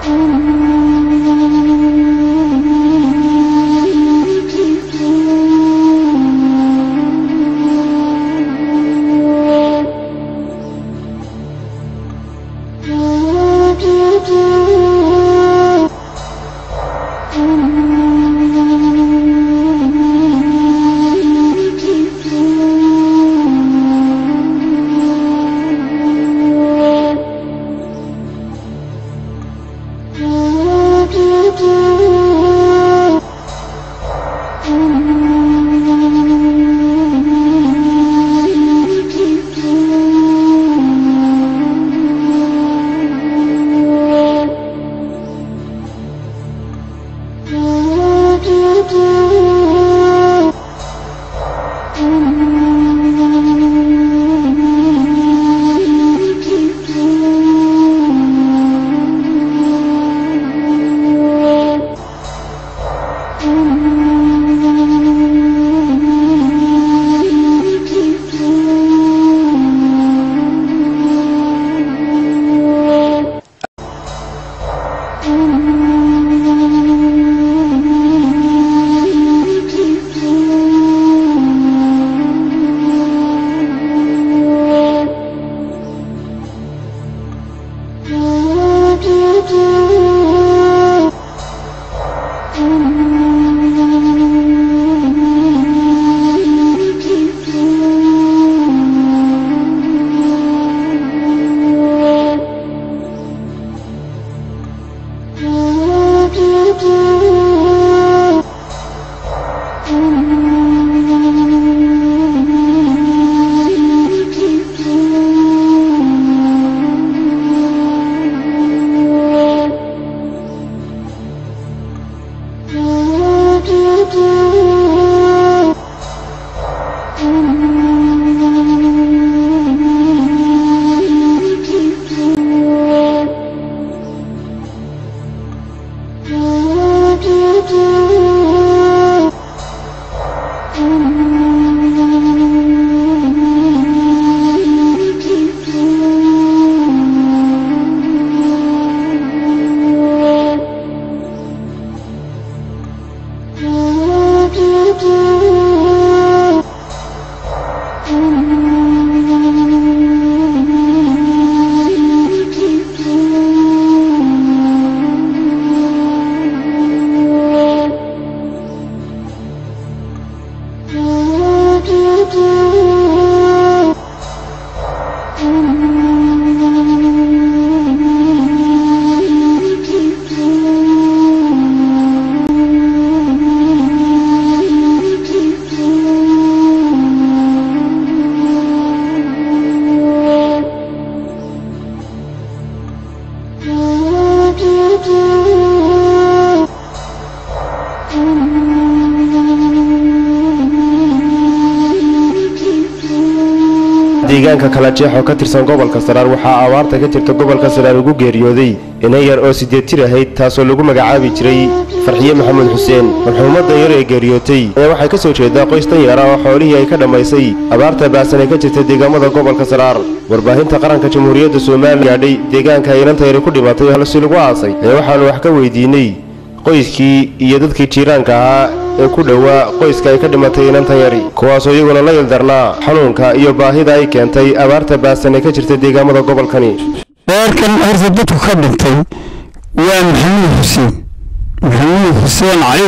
deegaanka kala jeex oo ka tirsan gobolka saraar waxaa abaarta ka jirta gobolka saraar ugu geeriyooday inan yar oo sideed jir ahayd taasoo lagu magacaabi jiray farxiye maxamed xuseen marxuumaddan yar ee geeriyootay ayaa waxay ka soo jeedaa qoys tan yara oo xoolihii ay ka dhammaysay abaarta baasan ee ka jirta deegaamada gobolka saraar warbaahinta qaranka jamhuuriyadda somalilan gaadhay deegaanka ay inanta yari ku dhimatay halsi lagu aasay ayaa waxaanu wax ka weydiinay qoyskii iyo dadkii jiiraanka ahaa ee ku dhowaa qoyska ay ka dhimatay inantan yari kuwaasoo iyaguna la ildarnaa xanuunka iyo baahida ay keentay abaarta baasan ee ka jirta deegaamada gobolkani reerkan horta dadku ka dhintay waa maxamuud xuseen maxamuud xuseen cali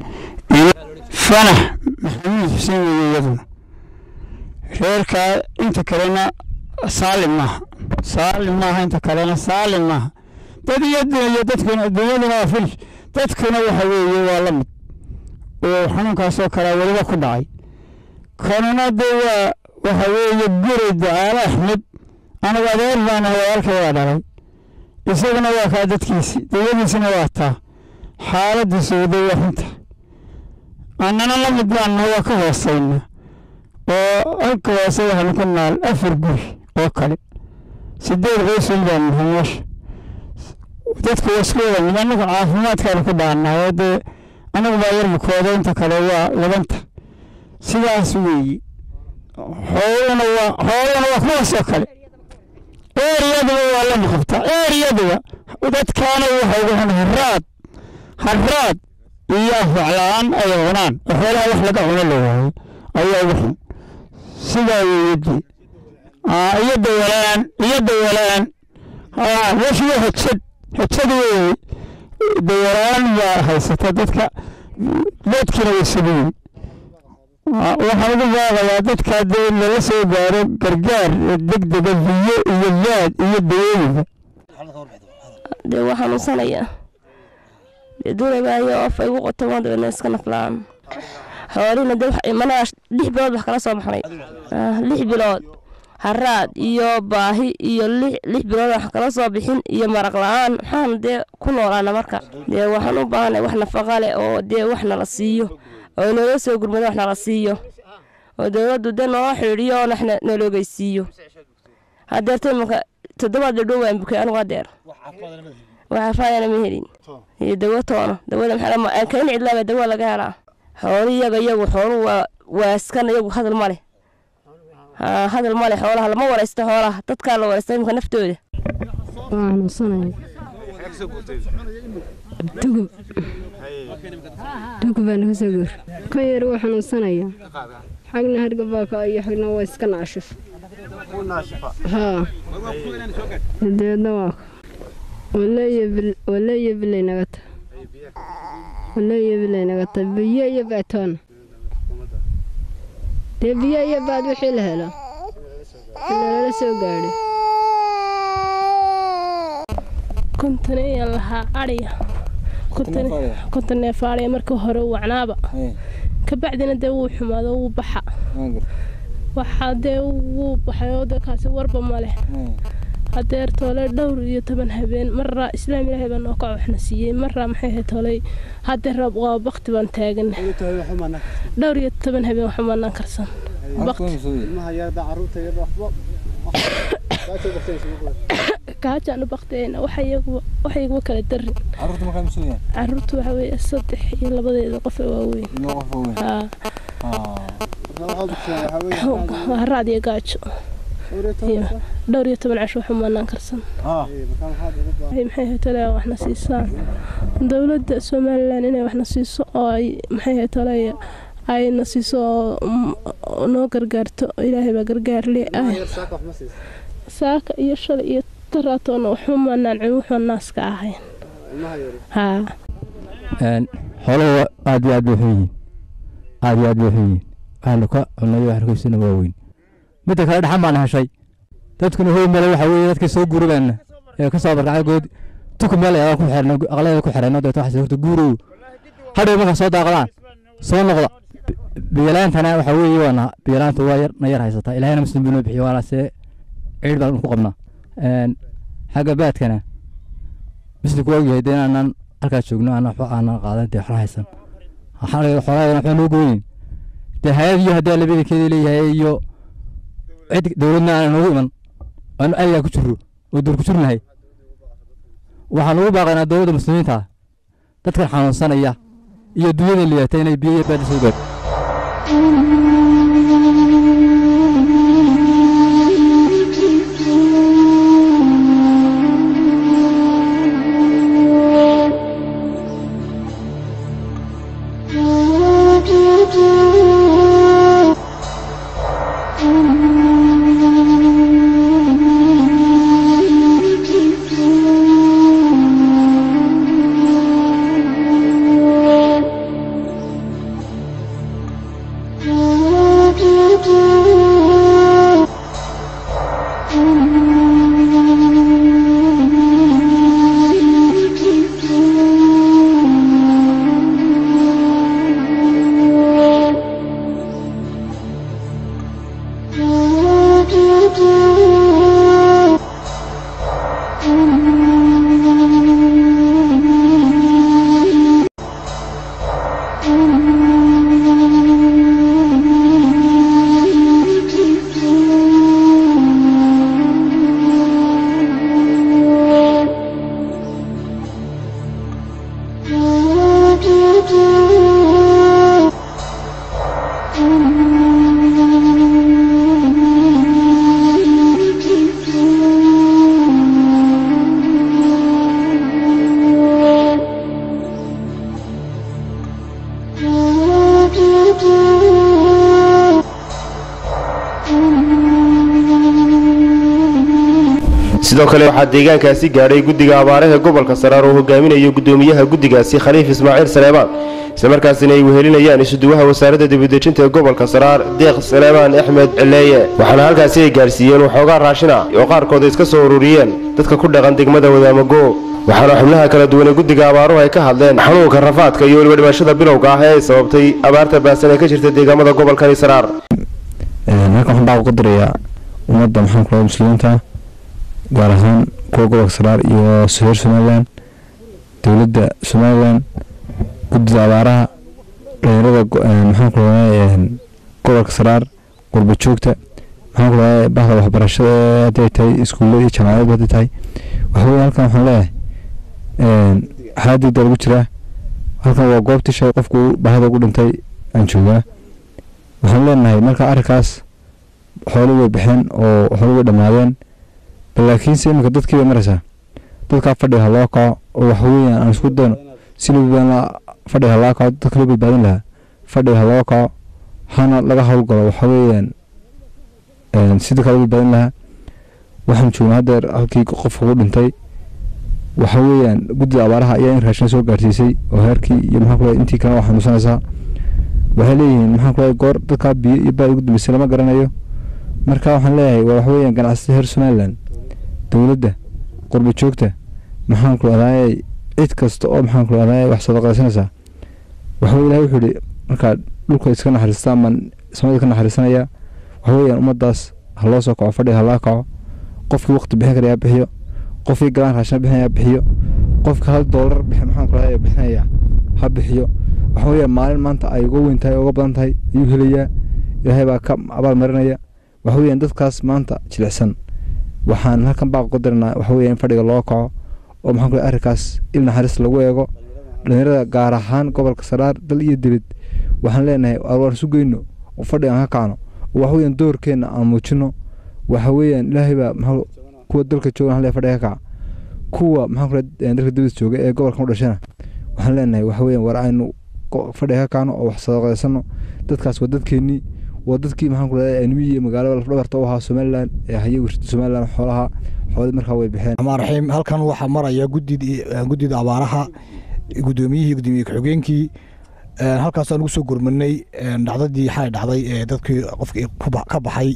weeye fanax maxamuud xuseen weeye iyaduna reerkaa inta kalena saalim maaha saalim maaha inta kalena saalim maaha dad iyo iyo dadkuna dunyaduna waa finish dadkuna waxa weeye waa la mid oo xanuunkaasoo kalea weliba ku dhacay kanuna dee waa waxa weeye guri ducaale axmed anagu adeer baan ahay walaalkay waa dhalay isaguna waa kaa dadkiisi dawladiisina waa taa xaaladiisu waday waa xunta annana la mid baanna waa ka hoosayna oo halka hoose waxaanu ku naal afar guri oo kale sideed qoysun baan nahay meesha dadku waa isku wada mid annagu caafimaadkaanu ku dhaannaa oo dee annagu baa yar bukooda inta kale waa labanta sidaas weeye xooluna waa xooluna waa kuwaasoo kale eeriyaduba waa la maqabtaa eeriyaduba dadkaana waxa ugu xun haraad haraad iyo afwaxla-aan ay cunaan oo xoolaha wax laga cuno la waayo ayaa ugu xun sidaa weeyadii iyo dawalaan iyo dawalaan washiga hojad hojad weeye dawalaan baa haysata dadka doodkiina way sameeyey waxaan ugu baaqayaa dadka dee in lala soo gaaro gargaar degdega biyo iyo baad iyo dawooyinka dee waa xanuunsanaya dee duulabaayo of ay ugu qoto waan dabeedna iska naflaan xoolihina dee manaa lix bilood wax kala soo baxnay lix bilood haraad iyo baahi iyo lix bilood wax kala soo bixin iyo maraq la-aan maxaan dee ku noolaana marka dee waxaan u baahanay wax nafaqa leh oo dee wax nala siiyo oo noola soo gurmado wax nala siiyo oo dowladdu dee noola xidhiidhiyo oo waxna noloogeysiiyo hadeerta imanka toddobaad dhadhow waan bukay anigu hadeer wax afaadana ma helin iyo dawo toona dawada maxaa kayn cidlaaba dawo laga helaa xooli iyaga iyagu xoolu waa waaskan iyagu hadal ma leh hadal ma leh xoolaha lama waraysto xoolaha dadkaa la waraysta imika naftooda waa xanuunsanaya dugub dugub baa naga soo goor kan yar wuu xanuunsanaya xagna hargabaaka iyo xagna waa iska naashif haa dabeedna waa waleeyo bilay naga ta waleeyo bilay naga ta biyo iyo baatoona dee biyo iyo baad wixii la helo lala soo gaadho konton ayaan lahaa adhiya konton neef adhiya markii hore wacnaaba kabacdina dee wuu xumaado wuu baxa waxaa dee wuu baxay oo dee kaasi warba ma leh hadeer toole dhowr iyo toban habeen maraa islaam ilaahay baa noo kac waxna siiyey maraa maxay ahayd tooley hadeer rab waa bakti baan taagan dhowr iyo toban habeen waxumanaan karsan kaajaanu bakteena waxayaguma kala darin caruurtu waxa weeye saddex iyo labadeeda qof ee waaweyn haraad iyo gaajo dhowr iyo toban casho xumanaan karsan maxay tole waxna siisaan dowladda somalilan inay waxna siiso oo ay maxay tole ayna siiso oo noo gargaarto ilaahay baa gargaarle saaka iyo shalay iyo taraatoona waxumanaan cun wuxuu naaska ahayn haa xooluhu aad iyo aad bay xun yihiin aad iyo aad bay xun yihiin waxaanu ka cunayo wax arkaysana waa weyn midda kale dhaxan baan heshay dadkuna hoy male waxa weeye dadkii soo guurabeenna ee ka soo barkacay good tuku meel ayaan ku xirno aqlada ku xirno deeto waxaas horta guurow hadhow markaa soo daaqdaan soo noqda biyalaantana waxa weeye waana biyalaanta waa yar na yar haysataa ilaahayna muslim buu noo bixiyo waana see ciid baan ku qabnaa xagga baadkana muslimku waa ogyahay dee inaanan halkaa joogno aanan waxba aanan qaadan dee waxna haysan xoolahaydana waxba noo gooyin dee hay-ad iyo haddii alabedankeeda leeyahay iyo cid dowladna aanan noogu iman aanu ayagaa ku jirro oo duur ku jirnahay waxaan ugu baaqaynaa dowladda muslimiinta ah dadkan xanuunsanaya iyo dunyada liyaata inay biyo iyo baadi soo gaadho Oh sidoo kale waxaa deegaankaasi gaadhay guddiga abaaraha gobolka saraar oo hogaaminayo guddoomiyaha guddigaasi khaliif ismaaciil saleebaan islamarkaasina ay wehelinayaan isuduwaha wasaaradda dibadejinta ee gobolka saraar deeq saleebaan axmed cileeye waxaana halkaasi ay gaadhsiiyeen waxoogaa raashina oo qaarkood ay iska soo ururiyeen dadka ku dhaqan degmada wadaamago waxaana xubnaha kala duwan ee guddiga abaaruhu ay ka hadleen xanuunka rafaadka iyo weliba dhimashada bilowga ah ee ay sababtay abaarta baasan ee ka jirta deegaamada gobolkani saraar halkan waxaan baa uga dirayaa ummadda maxaan ku muslimiinta gaar ahaan kuwa gobolka saraar iyo reer somalilan dowladda somalilan guddida abaaraha dhalinyarada maxaan ku gobolka saraar qurba joogta maxaan ku bahda waxbarashada hadday tahay iskuullada iyo jaamacadaba hadday tahay waxaweye halkan waxaan leeyahay xaaladdiida lagu jiraa halkan waa goobtii shay qofku baahida ugu dhintay aan joogaa waxaan leenahay marka arrinkaas xoolo way baxeen oo xoolo way dhammaadeen balaakiinse iminka dadkii bay maraysaa dadkaa fadhiga ha loo kaco oo waxaweyaan aan isku dayno si loo badbaadin lahaa fadhiga ha loo kaco dadka loo badbaadin lahaa fadhiga ha loo kaco hana laga howlgalo waxaweyaan si dadka loo badbaadin lahaa waxaan joognaa haddeer halkii qofka ugu dhintay waxa weeyaan guddida abaaraha ayaa in raashin soo gaarsiisay oo heerkii iyo maxaa kule intii kalena waa xanuunsanaysaa waxay leeyihiin maxaa kule goor dadkaa biyo iyo baad ugu dambeysay lama garanayo marka waxaan leeyahay waa waxa weeyaan ganacsatada reer somaliland dowladda qurba joogta maxaan kule adaayay cid kasta oo maxaan kule adaayay wax sadaqaysanaysaa waxa weye ilahay wuxuu yihi markaa dhulka iska naxariistaan baan samada ka naxariisanaya waxa weeyaan ummaddaas ha loo soo kaco fadhiga ha laa kaco qofkii waqti bixin karayaa bixiyo qofkii galaan raashin bixinaya bixiyo qofka hal doolar maxaan kula bixinaya ha bixiyo waxa weeyaan maalin maanta ay uga weyn tahay uga badan tahay ayuu helayaa ilaahay baa ka abaal marinaya waxa weeyaan dadkaas maanta jilicsan waxaan halkan baa uga diranaa waxa weeyaan in fadhiga loo kaco oo maxaan kula arrinkaas il naxariis lagu eego dhalinyarada gaar ahaan gobolka saraar dal iyo dibad waxaan leenahay waan isu geyno oo fadhiga aan ka kacno oo waxa weeyaan doorkeenna aan muujino waxa weeyaan ilaahay baa maxaa kuwa dalka joogan hal fadhiga ka kaca kuwa maxaan kula dalka dibad jooga ee gobolkan u dhashana waxaan leenahay waxa weeyaan war aynu fadhiga ka kacno oo wax sadaqaysano dadkaas waa dadkeennii waa dadkii maxaan kula animiyi iyo magaalada lafdhabarta u ahaa somaliland ee hayay wirta somaliland xoolaha xoolii markaa way baxeen raxmaan raxiim halkan waxaa maraya guddidii guddida abaaraha guddoomiyihii guddoomiye ku-xigeenkii halkaasaan ugu soo gurmanay dhacdadii xalay dhacday ee dadkii qofkii ka baxay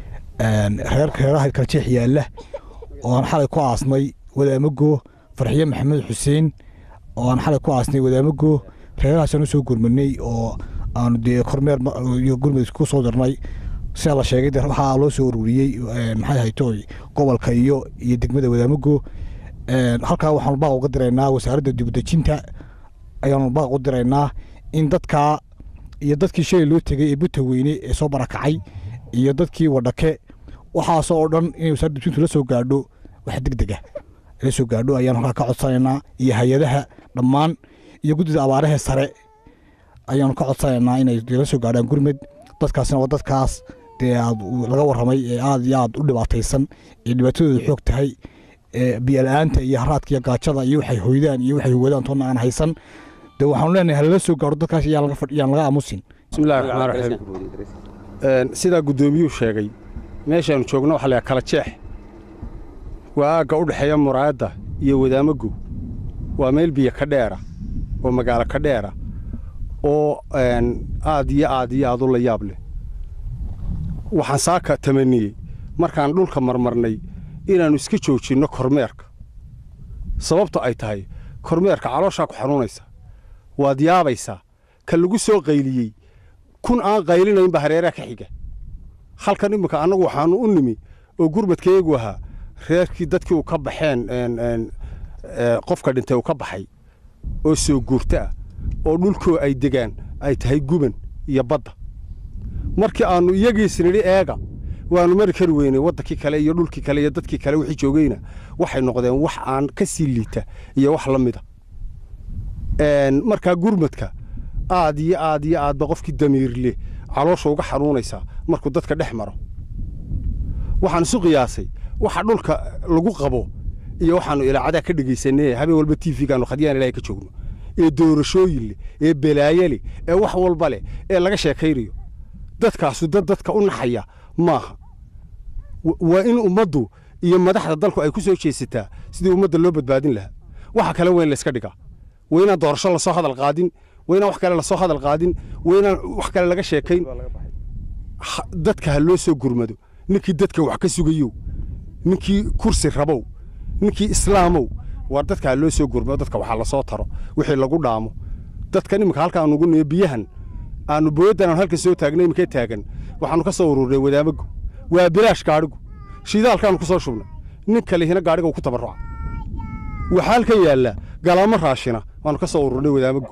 reer reeraha kala jeex yaalla oo aan xalay ku aasnay wadaamago farxiye maxamed xuseen oo aan xalay ku aasnay wadaamago reerahaasaan usoo gurmanay oo aanu dee kormeer iyo gurmud ku soo darnay sida la sheegay waxaa loo soo ururiyey maxay hayto gobolka iyo iyo degmada wadaamago halkaa waxaanu baaq uga diraynaa wasaaradda dibadejinta ayaanu baaq u diraynaa in dadkaa iyo dadkii shalay loo tegay ee buta weyne ee soo barakacay iyo dadkii wadhake waxaasoo oo dhan inay wasaaradda dibadejintu la soo gaadho wax deg dega la soo gaadho ayaanu halkaa ka codsanaynaa iyo hay-adaha dhammaan iyo guddida abaarahee sare ayaanu ka codsanaynaa inay la soo gaadhaan gurmed dadkaasna waa dadkaas dee aad laga warramay ee aad iyo aad u dhibaataysan ee dhibaatadooda xoog tahay biyo-la-aanta iyo haraadka iyo gaajada iyo waxay hoydaan iyo waxay wadaan toonna aan haysan dee waxaanu leenahay halala soo gaadho dadkaas yaan laga aamusin bismillahi raxmaan raxiim sidaa guddoomiyuhu sheegay meeshaanu joogno waxa la kala jeex waa aagga u dhexeeya muraayadda iyo wadaamago waa meel biyo ka dheera oo magaalo ka dheera oo aad iyo aad iyo aad u la yaab leh waxaan saaka tamaniyey markaan dhulka marmarnay inaannu iska joojinno kormeerka sababto ay tahay kormeerka calooshaa ku xanuunaysa waad yaabaysaa ka lagu soo qayliyey kun aan qaylinaynba hareeraha ka xiga halkan imminka annagu waxaannu u nimi oo gurmadkayagu ahaa reerkii dadkii uu ka baxeen qofka dhintay uu ka baxay oo soo guurta ah oo dhulkoo ay degaan ay tahay guban iyo badda markii aannu iyagiisnidhi eega waannu mari kari weynay waddankii kale iyo dhulkii kale iyo dadkii kale wixii joogayna waxay noqdeen wax aan ka sii liita iyo wax la mida markaa gurmadka aad iyo aad iyo aadba qofkii damiirle caloosha uga xanuunaysaa markuu dadka dhex maro waxaan isu qiyaasay waxa dhulka lagu qabo iyo waxaannu ilaacadaa ka dhegaysanay habeen walba t v-gaannu khadyaan ilahay ka joogno ee doorashooyin leh ee balaaye leh ee wax walba leh ee laga sheekaynayo dadkaasu dad dadka u naxaya maaha waa in ummaddu iyo madaxda dalku ay ku soo jeesataa sidii ummadda loo badbaadin lahaa waxa kale weyn layska dhigaa waa inaan doorasho lasoo hadal qaadin waa inaan wax kale lasoo hadal qaadin waa inaan wax kale laga sheekayn Ha- dadka ha loo soo gurmado ninkii dadka wax ka sugayow ninkii kursi rabow ninkii islaamow waa dadka ha loo soo gurmado dadka waxaa lasoo taro wixii lagu dhaamo dadkan iminka halka aanu ugu niyo biyahan aanu booyaddan aanu halka soo taagnay iminkee taagan waxaanu ka soo ururinay wadaamagu waa bilaash gaadhigu shidaalkaanu ku soo shubnay nin kalihina gaadhiga uu ku tabarruca waxaa halkan yaalla galaamo raashina waanu ka soo ururnay wadaamagu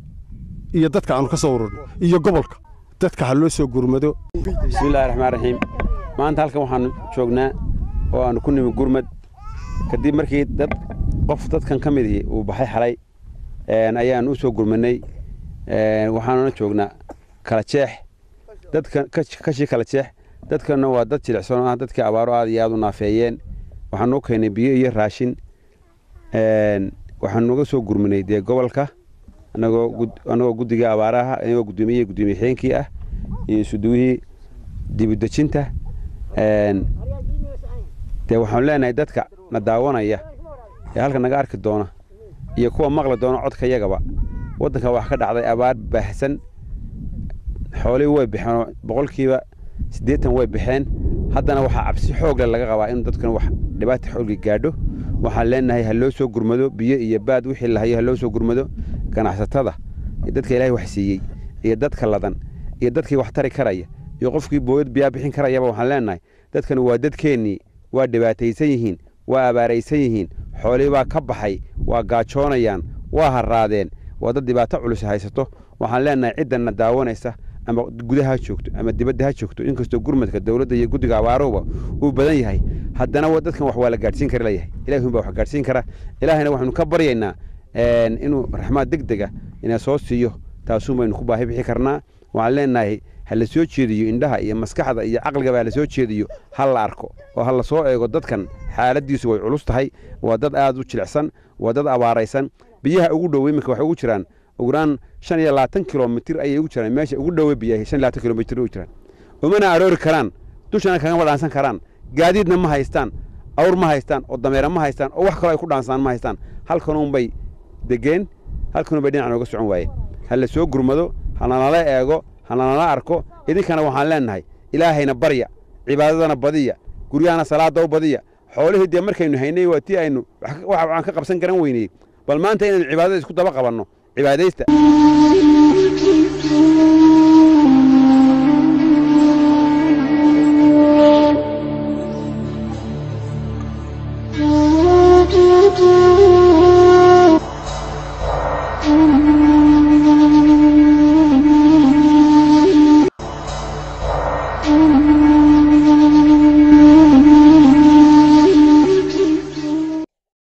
iyo dadka aanu ka soo ururnay iyo gobolka dadka ha loo soo gurmado bismillahi raxmaan raxiim maanta halkan waxaanu joognaa oo aanu ku nimi gurmad kadib markii dad qof dadkan ka midii uu baxay xalay een, ayaanu u soo gurmanay een, waxaanuna joognaa kala jeex dadkan ka- kashii kala jeex dadkanna waa dad jilicsan oo ah dadkii abaaro aad iyo aad u naafeeyeen waxaanu u keenay biyo iyo raashin een, waxaanu uga soo gurmanay dee gobolka anagoo gud- anagoo guddiga abaaraha anagoo guddoomiye guddoomiye xigeenkii ah iyo isuduwihii dibudejinta een, dee waxaanu leenahay dadka na daawanaya ee halka naga arki doona iyo kuwa maqli doona codka yagaba waddanka wax ka dhacday abaar baahsan xoolihii way baxeen oo boqolkiiba siddeetan way baxeen haddana waxaa cabsi xoogle laga qabaa in dadkan wax dhibaata xoogli gaadho waxaan leenahay ha loo soo gurmado biyo iyo baad wixii lahayo ha loo soo gurmado ganacsatada iyo dadka ilaahay wax siiyey iyo dadka ladan iyo dadkii wax tari karaya iyo qofkii booyad biyaa bixin karayaba waxaan leenahay dadkan waa dadkeennii waa dhibaataysan yihiin waa abaaraysan yihiin xoolihii baa ka baxay waa gaajoonayaan waa harraadeen waa dad dhibaato culus haysato waxaan leenahay ciddanna daawanaysa ama gudaha ha joogto ama dibadda ha joogto inkastoo gurmadka dowladda iyo guddiga abaaruhuba uu badan yahay haddana wa- dadkan wax waa la gaadhsiin kara leeyahay ilahi baa wax gaadhsiin kara ilaahayna waxaanu ka baryaynaa een, inuu raxmaad deg dega ina soo siiyo taasuun baynu ku baahi bixi karnaa waxaan leenahay ha la soo jeediyo indhaha iyo maskaxda iyo caqligaba ha la soo jeediyo ha la arko oo ha la soo eego dadkan xaaladiisu way culus tahay waa dad aad u jilicsan waa dad abaaraysan biyaha ugu dhow iminka waxay ugu jiraan ugraan shan iyo labaatan kilomitir ayay ugu jiraan meesha ugu dhowe biyaha shan iyo labaatan kilomitir ugu jiraan umana aroori karaan dushana kagama dhaansan karaan gaadiidna ma haystaan awr ma haystaan oo dameera ma haystaan oo wax kaloo ay ku dhaansaan ma haystaan halkanuun bay degeen halkanuun bay dhinac nooga socon waayeen ha la soo gurmado hananala eego hananala arko idinkana waxaan leenahay ilaahayna barya cibaadadana badiya guryahana salaada u badiya xoolihii dee markaynu haynay waa tii aynu wax wax aan ka qabsan garan weynay bal maanta inaynu cibaadada isku daba qabanno cibaadaysta